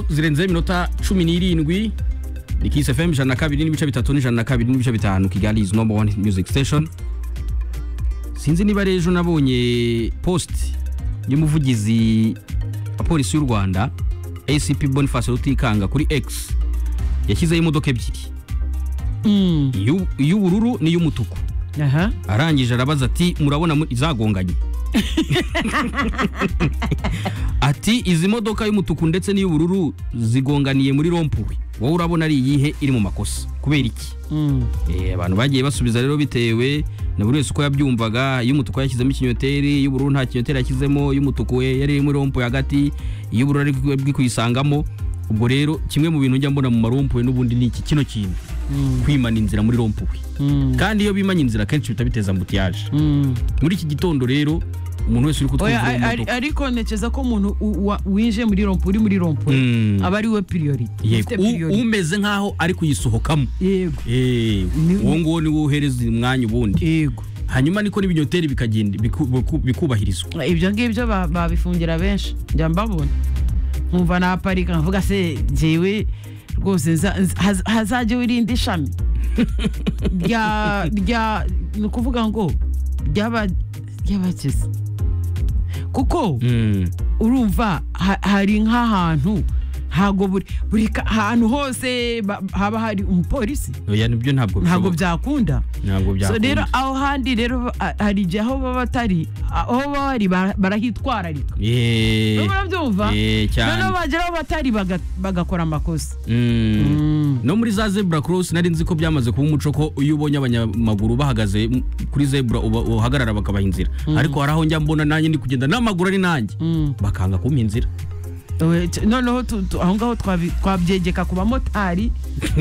zirenze iminota cumi n'irindwi ni kisi fm ijana na kabiri n'ibice bitatu n'ijana na kabiri n'ibice bitanu kigali izi nomba wani muziki siteshoni sinzi niba rero ejo nabonye positi y'umuvugizi wa polisi y'u rwanda acp boniface rutikanga kuri x yashyizeho imodoka ebyiri iy'u- iy'ubururu n'iy'umutuku aha arangije arabaza ati murabona mu- izagonganye ati izi modoka y'umutuku ndetse n'iy'ubururu zigonganiye muri rompuri wowe urabona ari iyihe iri mu makosa kubera iki Mm. Eh, abantu bagiye basubiza rero bitewe na buri wese uko yabyumvaga iy'umutuku yashyizemo ikinyoteri iy'ubururu nta kinyoteri yashyizemo iy'umutuku we yari irimo rompuwe hagati iy'ubururu ari bwi kuyisangamo ubwo rero kimwe mu bintu njya mbona mu marompuwe n'ubundi ni iki kino kintu kwimana inzira muri rompuwe Mm. kandi iyo bimanye inzira kenshi bihita biteza ambutiyaje Mm. muri iki gitondo rero umuntu wese uri Oya, kutwumvira ari- mu ari- modoka ariko ntekereza ko umuntu u- wa- winjiye muri rompo uri muri rompo Mm. aba ari we piriyorite yego U- umeze nk'aho ari kuyisohokamo yego Eh, Ni- uwo nguwo niwo uhereza umwanya ubundi yego hanyuma niko n'ibinyoteri bikagenda biku- biku- bikubahirizwa ibyo ngibyo ba- babifungira benshi njya mbabona nkumva naparika nkavuga se njyewe rwose nza- nza- haz- hazajye wirinde ishami rya rya ni ukuvuga ngo ry'aba- ry'abakize kuko Mm. urumva ha- hari nk'ahantu ntabwo buri buri ka- ahantu hose ba- haba hari umupolisi oya nibyo ntabwo ntabwo bishoboka. byakunda ntabwo so rero byakunda aho handi rero a- hari igihe aho baba batari aho baba bari bara- barahitwararika Eh, murabyumva eh, cyane. noneho bagera aho batari baga- bagakora amakosa mm. Mm. no muri za zebura cross nari nzi ko byamaze kuba umuco ko iyo ubonye abanyamaguru bahagaze m- kuri zebura uba- uhagarara bakabaha inzira ariko hari aho njya mbona nanjye ndi kugenda n'amaguru ari nanjye Mm. bakanga kumpa inzira We- t- noneho tu- tu- aho ngaho twabi- twabyegeka ku bamotari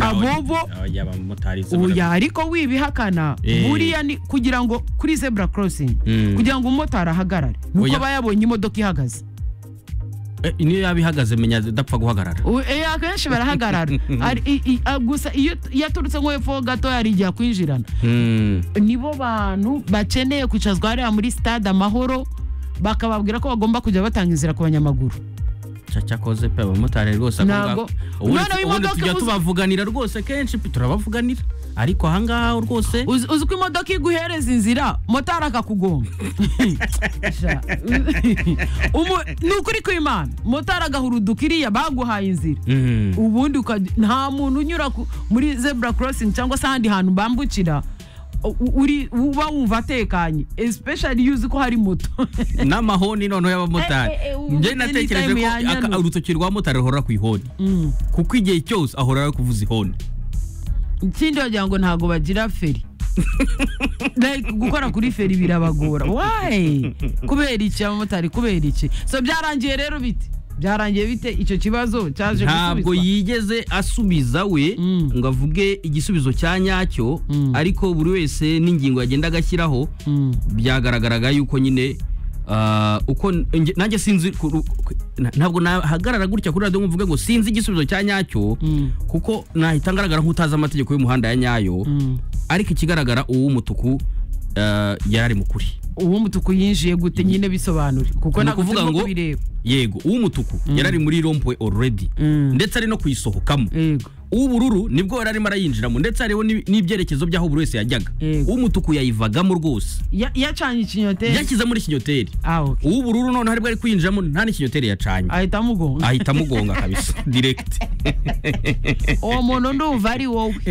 abobo Oya, abamotari se bara- oya ariko wibihakana Eh. buriya ni kugira ngo kuri zebura crossing Mm. kugira ngo umumotari ahagarare nuko Oya. aba yabonye imodoka ihagaze Eh, niyo yaba ihagaze menya adapfa guhagarara U- eh, akenshi barahagarara Ari- i- i- a- gusa iyo iyo aturutse nko hepfo gato hari igihe akwinjirana Mm. nibo bantu bakeneye kwicazwa hariya muri stade amahoro bakababwira ko bagomba kujya batanga inzira ku banyamaguru Cya- cyakoze pe abamotari rwose ako Ntabwo. ngako. Ubundi ubundi Noneho imodoka tujya uzi- tubavuganira rwose kenshi pe, turabavuganira ariko ahangaha rwose uzi uzi ko imodoka iguhereza inzira motari akakugonga Sha. Umu- ni ukuri kw'imana motari agahuruduka iriya baguhaye inzira Mm. ubundi ukajya- nta muntu unyura ku- muri zebura crossing cyangwa se ahandi hantu bambukira u- u- uri uba wumva atekanye especially iyo uzi ko hari moto n'amahoni noneho y'abamotari Eh, eh, eh, ubu njye ni natekereje time ko ya aka- nyano. urutoki rwa motari ruhora ku ihoni Mm. kuko igihe cyose ahora ari kuvuza ihoni ikindi wagira ngo ntabwo bagira feri Like, gukora kuri feri birabagora wayi kubera iki abamotari kubera iki so byarangiye rero bite byarangiye bite icyo kibazo cyaje ntabwo gusubizwa yigeze asubiza we Mm. ngo avuge igisubizo cya nyacyo Mm. ariko buri wese n'ingingo yagenda agashyiraho Mm. byagaragaraga yuko nyine ah, uko nge- nanjye sinzi ku- ku- na- ntabwo nahagarara gutya kuri radiyo ngo mvuge ngo sinzi igisubizo cya nyacyo Mm. kuko nahita ngaragara nk'utazi amategeko y'umuhanda ya nyayo Mm. ariko ikigaragara uw'umutuku ah, yari ari mu kuri uw'umutuku yinjiye gute nyine bisobanure kuko Ni ntabwo ukuvuga turimo ngo- kubireba yego uw'umutuku yari ari muri rompwe already Mm. ndetse ari no kuyisohokamo yego uw'ubururu nibwo yari arimo arayinjiramo ndetse hariho n'i- n'ibyerekezo by'aho buri wese yajyaga Yego. uw'umutuku yayivagamo rwose Ya- yacanye ikinyoteri yashyize muri kinyoteri Ah, okay. uw'ubururu noneho aribwo ari kwinjiramo nta n'ikinyoteri yacanye ahita amugonga ahita amugonga kabisa direct uwo muntu ndumva ari wowe